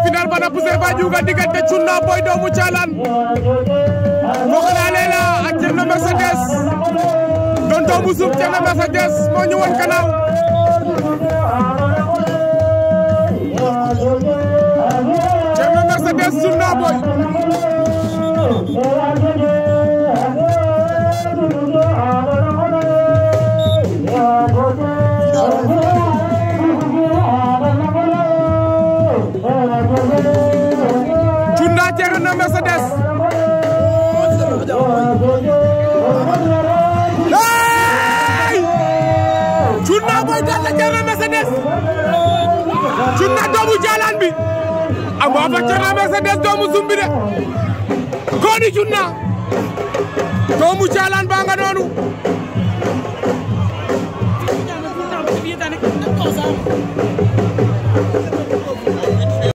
final bana poussé fa juga diggante Cunna Boy doomu Caalaan foog naa leen la ak Thierno Mercedes doon doomu suuf Thierno Mercedes moo ñu woon kanaaw Thierno Mercedes Cunna Boy Cunna Thierno Mercedes hey Cunna Boy daan na Thierno Mercedes Cunna doomu Jaalaan bi amoo fa Thierno Mercedes doomu Sumbi de Goni Cunna doomu Jaalaan baa nga noonu Thank you.